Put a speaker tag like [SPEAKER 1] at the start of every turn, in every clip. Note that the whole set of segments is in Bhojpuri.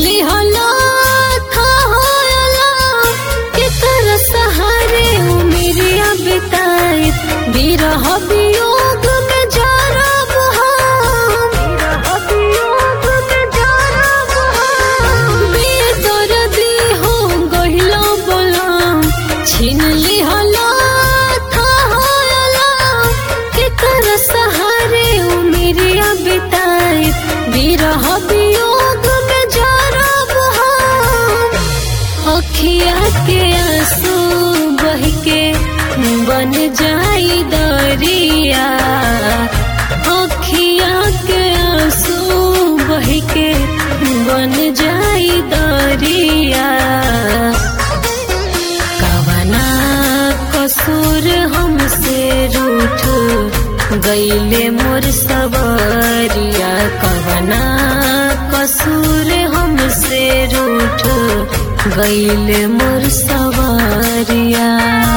[SPEAKER 1] लिहला था होला केकर सहारे उमिरिया बिताई बिरह वियोग में जरब हम वियोग में जरब हम बेदर्दी हो गहिला बलम छीन लिहला था होला केकर सहारे उमिरिया बिताई बिरह वियोग में जरब हम अखिया के आंसू बह के बन जाई दरिया अखिया के आंसू बह के बन जाई दरिया कवना कसूर हमसे रूठ गईले मोर सबरिया कवना कसूर हमसे रूठ गईले मोर सवारिया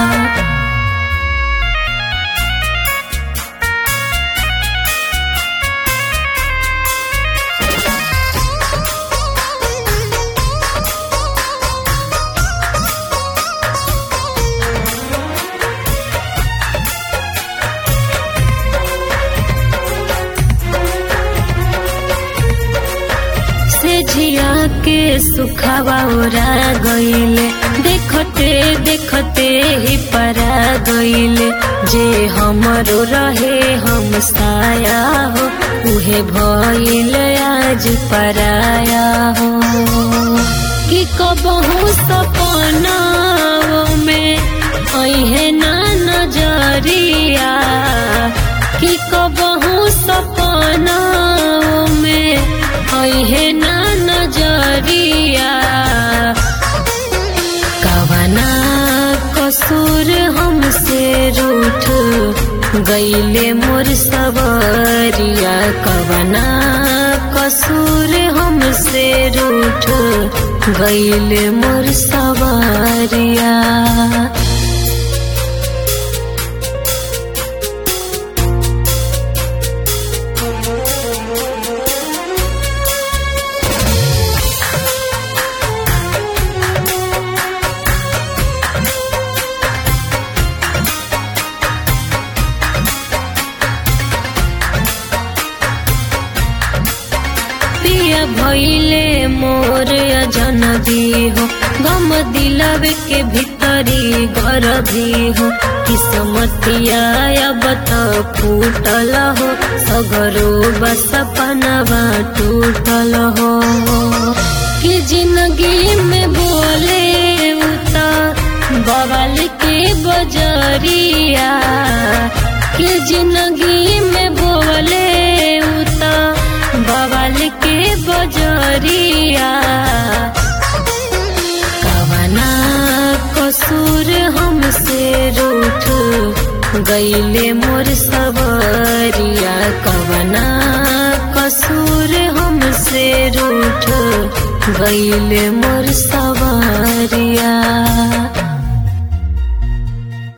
[SPEAKER 1] से झिया के सुखवा ओरा गईले देखते देखते ही परा गईले जे हमरो रहे हम साया हो उहे भइल आज पराया हो कि कबहू सपना में अहे ना नजरिया कि कबहू सपना में अहे ना नजरिया कवना कसूर हमसे रूठ गईले मोर सबरिया कवना कसूर हमसे रूठ गईले मोर सवारिया पिया भइले मोर अजनबी हो गम दिलवे के भीतरी घर भी हो किस्मतिया अब त फूटल हो सगरो बस पनवा टूटल हो कि जिंदगी में बोले उता बवाल के बजरिया कि जिंदगी में बोले उता बवाल के बजरिया कवना कसूर हमसे रूठ गईले मोर सबरिया कवना कसूर हमसे रूठ गईले मोर सवारिया